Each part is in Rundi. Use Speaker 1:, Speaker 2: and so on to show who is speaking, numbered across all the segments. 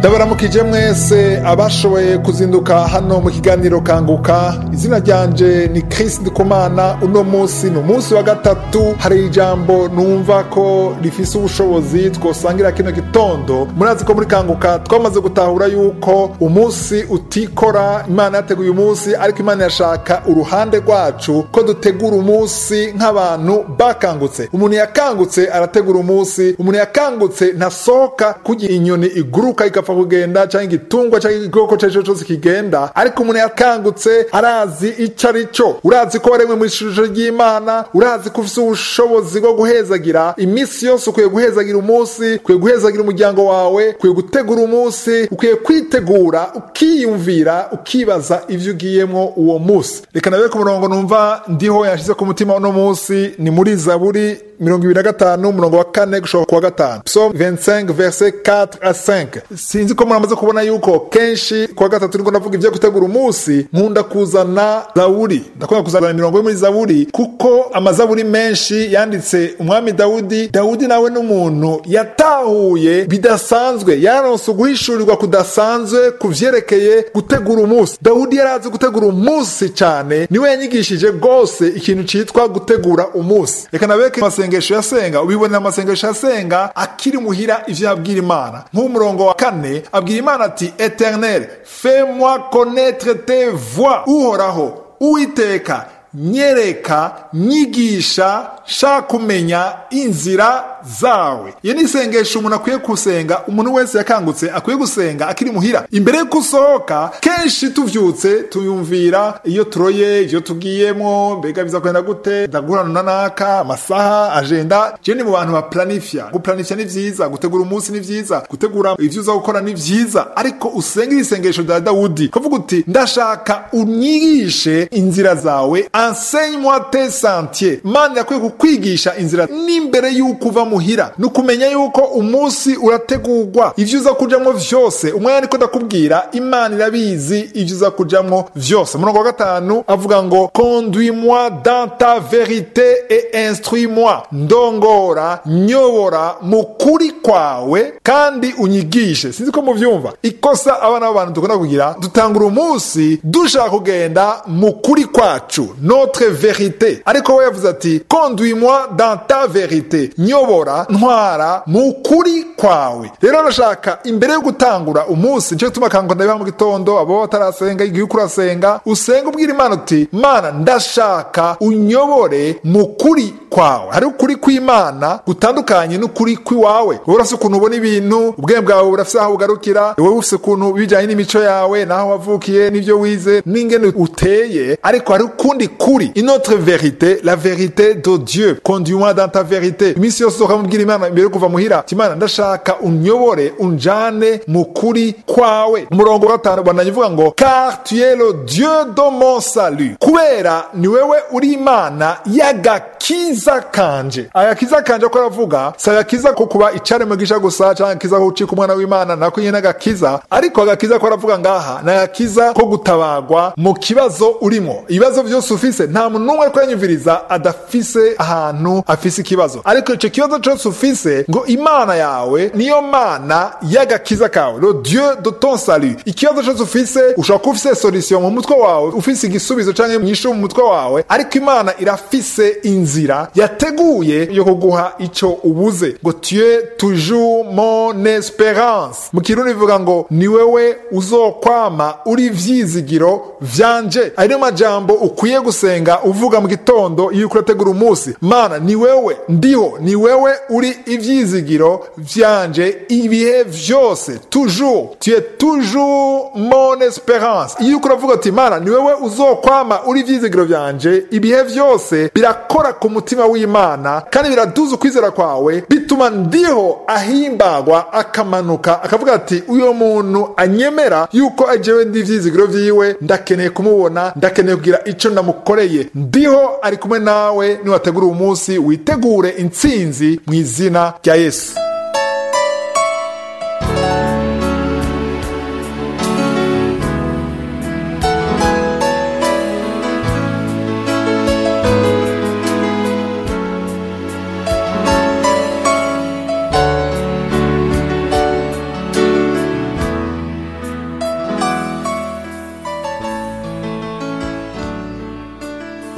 Speaker 1: ndabaramukije mwese abashoboye kuzinduka hano mu kiganiro kanguka izina ryanje ni Chris Ndikumana uno munsi ni umunsi wa gatatu hari ijambo numva ko rifise ubushobozi twosangira kino gitondo murazi ko muri kanguka twamaze gutahura yuko umunsi utikora imana yateguye umunsi ariko imana yashaka uruhande rwacu ko dutegura umunsi nk'abantu bakangutse umuntu yakangutse arategura umunsi umuntu yakangutse ntasohoka kugira inyoni iguruka igapfa kugenda cyangwa igitungwa cyangwa igikoko icyo ari cyo cyose kigenda ariko umuntu yakangutse arazi icyo ari cyo urazi ko waremwe mu ishusho ry'imana urazi ko ufite ubushobozi bwo guhezagira iminsi yose ukwiye guhezagira umunsi ukwiye guhezagira umuryango wawe ukwiye gutegura umunsi ukwiye kwitegura ukiyumvira ukibaza ibyo ugiyemo uwo munsi reka nawe ku murongo numva ndiho yashyize ku mutima uno munsi ni muri zaburi mirongo ibiri na gatanu umurongo wa kane gushobora kuwa gatanu psom 25 verset 4 a 5 sinzi ko muramaze kubona yuko kenshi kuwa gatatu niko ndavuga ibyo gutegura umunsi nkunda kuzana zaburi ndakunda kuzana imirongo yo muri zaburi kuko amazaburi menshi yanditse umwami dawudi dawudi nawe n'umuntu yatahuye bidasanzwe yaronse uguhishurirwa kudasanzwe ku vyerekeye gutegura umunsi dawudi yarazi gutegura umunsi cyane niwe yanyigishije rwose ikintu citwa gutegura umunsi reka nabeke amasengesho yasenga ubibonera amasengesho yasenga akiri muhira ivyo yabwira imana nk'umurongo wa kane abwira imana ati eternel fais moi connaître tes voix uhoraho uwiteka nyereka nyigisha shaka kumenya inzira zawe iyo ni isengesho umuntu akwiye gusenga umuntu wese yakangutse akwiye gusenga akiri muhira imbere y'uko usohoka kenshi tuvyutse tuyumvira iyo turoye iyo tugiyemo mbega biza kwenda gute ndagurana na naka amasaha agenda je ni mu bantu baplanifya guplanifya ni vyiza gutegura umunsi ni vyiza gutegura ivyo uza gukora ni vyiza ariko usengera isengesho rya dawudi kavuga uti ndashaka unyigishe inzira zawe enseigne moi tes sentiers mana yakwiye kukwigisha inzira n'imbere y'uko uva muhira ni ukumenya yuko umunsi urategurwa ivyo uza kujamwo vyose umwanya niko ndakubwira imana irabizi ivyo uza kujamwo vyose umurongo wa gatanu avuga ngo conduis moi dans ta vérité et instruis moi ndongora nyobora mu kuri kwawe kandi unyigishe sinzi ko muvyumva ikosa abana b'abantu dukunda kugira dutangura umunsi dushaka kugenda mu kuri kwacu notre vérité ariko we yavuze ati conduis moi dans ta vérité nyobora ntwara mu kuri kwawe rero arashaka imbere yo gutangura umunsi nicyo gituma kango ndabiha mu gitondo abo batarasenga igihe uko urasenga usenga ubwira imana uti mana ndashaka unyobore mu kuri kwawe hari ukuri kw'imana gutandukanye n'ukuri kw'iwawe wowe urafise ukuntu ubona ibintu ubwenge bwawe burafise aho bugarukira wowe ufise ukuntu bijanye n'imico yawe n'aho wavukiye n'ivyo wize n'ingene uteye ariko hari ukundi kuri inotre vérité la vérité de dieu conduis-moi dans ta vérité iminsi yose ukamubwira imana imbere yo kuva muhira imana ndashaka unyobore unjane mu kuri kwawe umurongo wa gatanu bandanye uvuga ngo car tu es le dieu de mon salut kubera ni wewe uri imana y'agakiza kanje agakiza kanje ko aravuga si agakiza ko kuba icaremwe gisha gusa canke agakiza ko gucika umwana w'imana nako nyene agakiza ariko agakiza ko aravuga ngaha ni agakiza ko gutabagwa mu kibazo urimo ibibazo vyose ufise nta muntu n'umwe ariko yanyumviriza adafise ahantu afise ikibazo ariko ico kibazo cose ufise ngo imana yawe niyo mana y'agakiza kawe le dieu de ton salut ikibazo cose ufise ushobora kuba ufise solution mu mutwe wawe ufise igisubizo canke mwishu mu mutwe wawe ariko imana irafise inzira yateguye yo kuguha ico ubuze ngo tu es toujours mon espérance mu kirundi bivuga ngo ni wewe uzokwama uri vyizigiro vyanje ayo niyo majambo ukwiye gusenga uvuga mu gitondo iyo uriko urategura umunsi mana ni wewe ndiho ni wewe uri ivyizigiro vyanje ibihe vyose toujours tu es toujours mon espérance iyo uriko uravuga uti mana ni wewe uzokwama uri ivyizigiro vyanje ibihe vyose birakora ku mutima w'imana kandi biraduza ukwizera kwawe bituma ndiho ahimbagwa akamanuka akavuga ati uyo muntu anyemera yuko ajewe ndi ivyizigiro vyiwe ndakeneye kumubona ndakeneye kugira ico ndamukoreye ndiho ari kumwe nawe niwategura uwo munsi witegure intsinzi mu izina rya yesu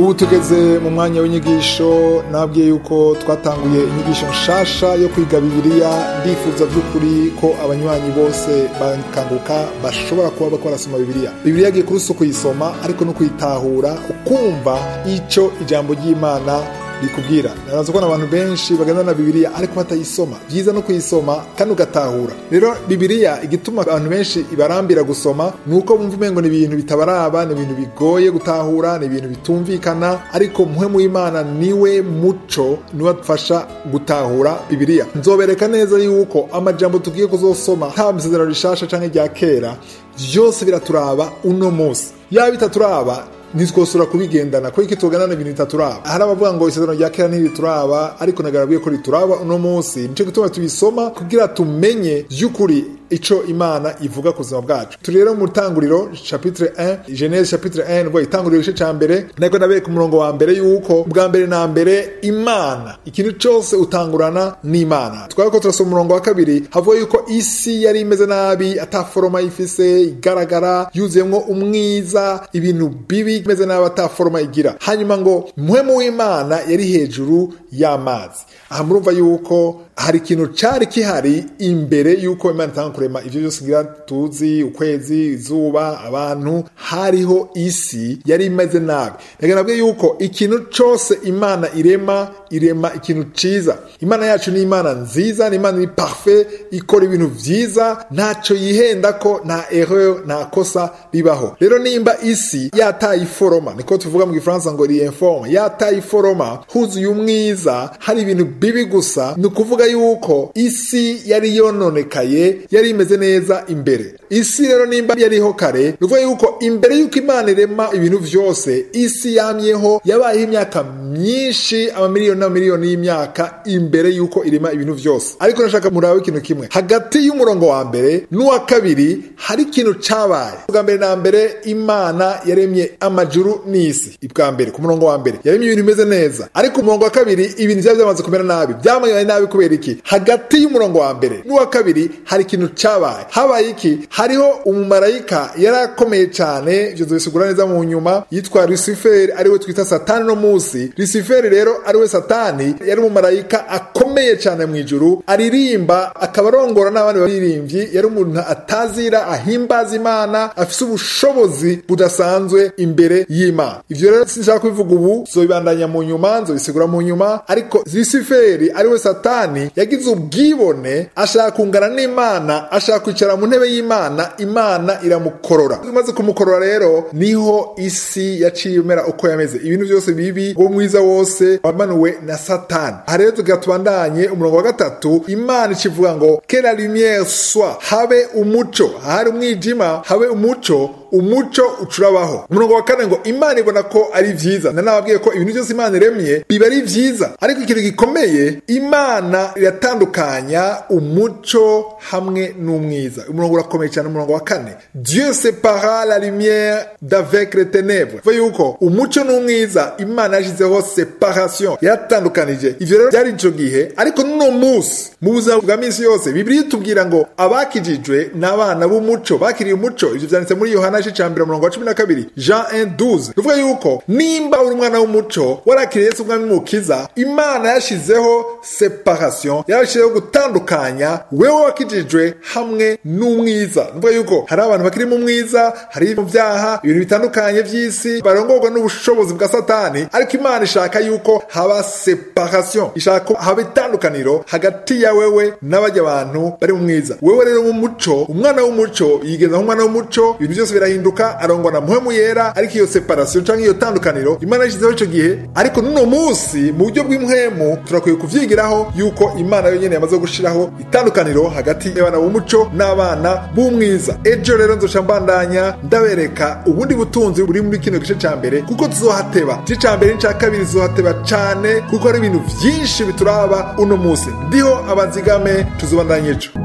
Speaker 1: ubu tugeze mu mwanya w'inyigisho nabwiye yuko twatanguye inyigisho nshasha yo kwiga bibiliya ndifuza by'ukuri ko abanywanyi bose bakanguka bashobora kuba bako barasoma bibiliya bibiliya agiye kuri si kuyisoma ariko no kuyitahura ukumva icyo ijambo ry'imana rikubwira naraza kubona abantu benshi bagana na bibiliya ariko batayisoma byiza no kuyisoma kandi ugatahura rero bibiliya igituma abantu benshi ibarambira gusoma ni uko bumva umengo ni ibintu bitabaraba ni ibintu bigoye gutahura ni ibintu bitumvikana ariko muhemu w'imana niwe muco niwe adufasha gutahura bibiliya nzobereka neza yuko amajambo tugiye kuzosoma haba isezerano rishasha canke rya kera byose biraturaba uno munsi yaba bitaturaba ntitwosura kubigendana ko iki tuganana ibintu bitaturaba hari abavuga ngo isezerano rya kera ntirituraba ariko nagarabwiye ko rituraba uno munsi nico gituma tubisoma kugira tumenye by'ukuri ico imana ivuga ku buzima bwacu turi rero mu tanguriro chapitre 1 genese chapitre 1 ngo itanguriro igice ca mbere nako nabereka umurongo wa mbere yuko bwa mbere na mbere imana ikintu cose utangurana n'imana twari ko turasoma umurongo wa kabiri havuga yuko isi yari imeze nabi ataforoma ifise igaragara yuzuyemwo umwiza ibintu bibi imeze nabi ataforoma igira hanyuma ngo muhemu w'imana yari hejuru y'amazi aha murumva yuko hari ikintu cari kihari imbere yuko imana itanga kurema ivyo byose ngira tuzi ukwezi izuba abantu hariho isi yari imeze nabi reka nabwiye yuko ikintu cose imana irema irema ikintu ciza imana yacu ni imana nziza ni imana iri parfait ikora ibintu vyiza ntaco yihenda ko nta erreur nta kosa ribaho rero nimba isi yataye iforoma niko tuvuga mu gifaransa ngo ri informe yataye iforoma huzuye umwiza hari ibintu bibi gusa ni ukuvuga yuko isi yari yononekaye yari imeze neza imbere isi rero nimba yariho kare ni ukuvuga yuko imbere y'uko imana irema ibintu vyose isi yamyeho yabayeho imyaka myinshi amamiliyoni n'amamiliyoni y'imyaka imbere y'uko irema ibintu vyose ariko nashaka murabe ikintu kimwe hagati y'umurongo wa mbere n'uwa kabiri hari ikintu cabaye bwa mbere na mbere imana yaremye amajuru n'isi ibwa mbere ku murongo wa mbere yaremye ibintu bimeze neza ariko umurongo wa kabiri ibintu vyaba byamaze kumera nabi byamanye nabi kubera iki hagati y'umurongo wa mbere n'uwa kabiri hari ikintu cabaye habaye iki hariho umumarayika yari akomeye cyane ivyo tubisigura neza mu nyuma yitwa luciferi ariwe twita satani no munsi luciferi rero ariwe satani yari umumarayika akomeye cyane mu ijuru aririmba akaba arongora n'abandi baririmbyi yari umuntu atazira ahimbaza imana afise ubushobozi budasanzwe imbere y'imana ivyo rero sinshaka kubivuga ubu zobibandanya mu nyuma nzobisigura mu nyuma ariko luciferi ariwe satani yagize ubwibone ashaka kungana n'imana ashaka kwicara mu ntebe y'imana imana iramukorora imaze kumukorora rero niho isi yaciye imera uko yameze ibintu byose bibi uwo mwiza wose wamanuwe na satani aha rero tugira tubandanye umurongo wa gatatu imana ikivuga ngo kera lumiere swa habe umuco ahari umwijima habe umuco umuco ucurabaho umurongo wa kane ngo imana ibona ko ari vyiza nanababwiye ko ibintu byose imana iremye biba ari vyiza ariko ikintu gikomeye imana iratandukanya umuco hamwe n'umwiza umurongo urakomeye cyane umurongo wa kane dieu separa la lumière d'avec les ténèbres vuga yuko umuco n'umwiza imana yashyizeho separation yaratandukanije ivyo rero byari ico gihe ariko n'uno munsi mu buzima bwa minsi yose bibiri itubwira ngo abakijijwe n'abana b'umuco bakiriye umuco ivyo vyanditse muri yohana igice ca mbere umurongo wa cumi na kabiri jean 1 ruvuga yuko nimba uri umwana w'umuco warakiriye yesu umwami mukiza imana yashizeho separation yarashizeho gutandukanya wewe wakijijwe hamwe n'umwiza ruvuga yuko hari abantu bakiri mu mwiza hari mu byaha ibintu bitandukanye vy'isi barongorwa n'ubushobozi bwa satani ariko imana ishaka yuko haba separation ishaka ko haba itandukaniro hagati ya wewe n'abajya abantu bari mu mwiza wewe rero mu muco umwana w'umuco yigeza nk'umwana w'umuco ibintu byose birahinduka arongwa na muhemu yera ariko iyo separation canke iyo tandukaniro imana yashyizeho ico gihe ariko n'uno munsi mu buryo bw'impwemu turakwiye kuvyigiraho yuko imana yonyene yamaze gushiraho itandukaniro hagati y'abana b'umuco n'abana b'umwiza ejo rero nzoca mbandanya ndabereka ubundi butunzi buri muri kino gice ca mbere kuko tuzohateba igice ca mbere n'ica kabiri tuzohateba cane kuko hari ibintu vyinshi bituraba uno munsi ndiho abazigame tuzobandanya ejo